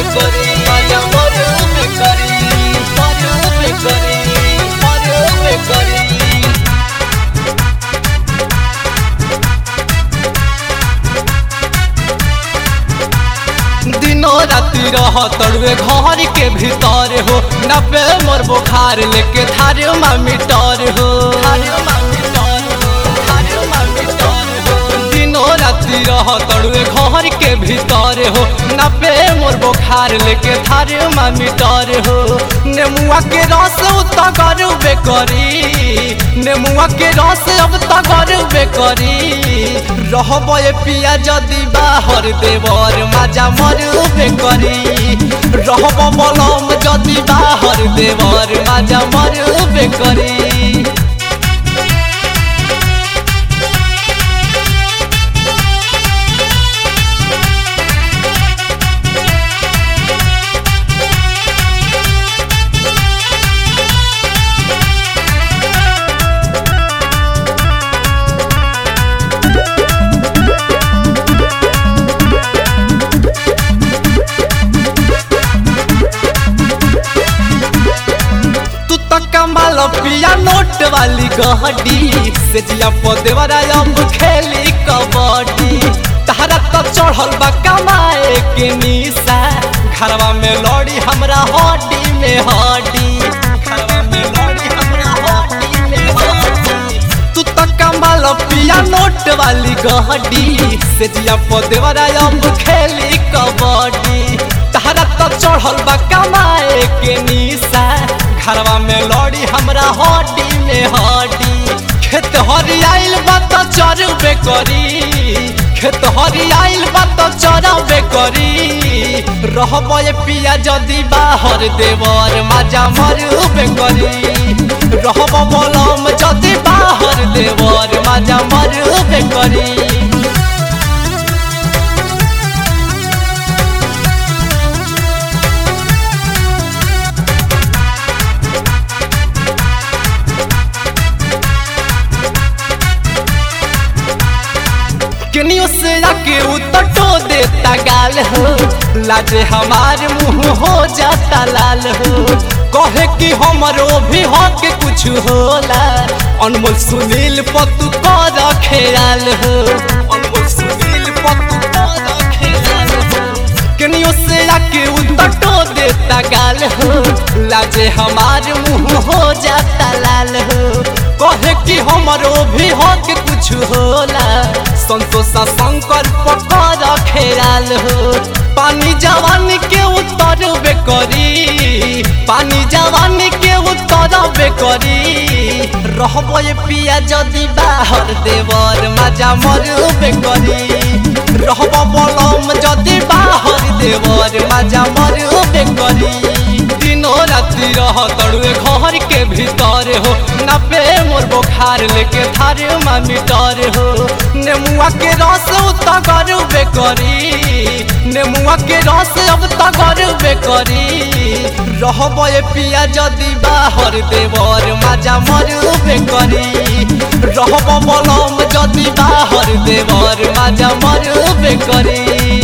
करी माया मरबे करी मरबे करी मरबे करी दिनो राति रह तड़वे घर के भीतर हो नब्बे मोर बुखार लेके थारे मीटर हो दिनो राति रह तड़वे घर के भीतर हो नब्बे मोर बुखार लेके थारे मीटर हो नेमुआ के रस उतना करबे करी नेमुआ के रस अब तक करबे करी रहब पिया जदि बाहर देवर माजा मरबे करी रहब बलम जदि बाहर देवर माजा मरबे करी तू तो कमाल पिया नोट वाली गहडी से जिया पदेवरा अब खेली कबड्डी तहरा तो चढ़ल बा कमाए के निशा घरवा में लड़ी हमरा हड्डी में हड्डी घरवा में लड़ी हमरा हड्डी में हड्डी तू तो कमाल पिया नोट वाली गहडी से जिया पदेवरा अब खेली कबड्डी तहरा तो चढ़ल बा कमाए के निशा घरवा में लड़ी हमरा हड्डी में हड्डी खेत हरियाइल बा तो चरबे करी खेत हरियाइल बा तो चरबे करी रहब पिया जदि बाहर देवर माजा मरबे करी रहब बलम जदि बाहर देवर माजा मरबे करी केनियो से आके उतटो देता गाल हो लाजे हमार मुंह हो जाता लाल हो कहे कि हमरो भी हक कुछ होला अनमोल सुनील पतु कर खेलाल हो अनमोल सुनील पतु कर खेलाल हो केनियो से आके उतटो देता गाल हो लाजे हमार मुंह हो जाता लाल हो कहे कि हमरो भी हक कुछ होला संतोषा शंकर पकड़ खेलाल हो पानी जवानी के उतरबे करी पानी जवानी के उतरबे करी रहब पिया जदि बाहर देवर माजा मरबे करी रहब बलम जदि बाहर देवर माजा मरबे करी दिनो राति रह तड़ुए घर के भीतर हो नब्बे मोर बुखार लेके थारे मीटर हो नेमुआ के रस उतना करबे करी नेमुआ के रस अब तक करबे करी रहब पिया जदि बाहर देवर माजा मरबे करी रहब बलम जदि बाहर देवर माजा मरबे करी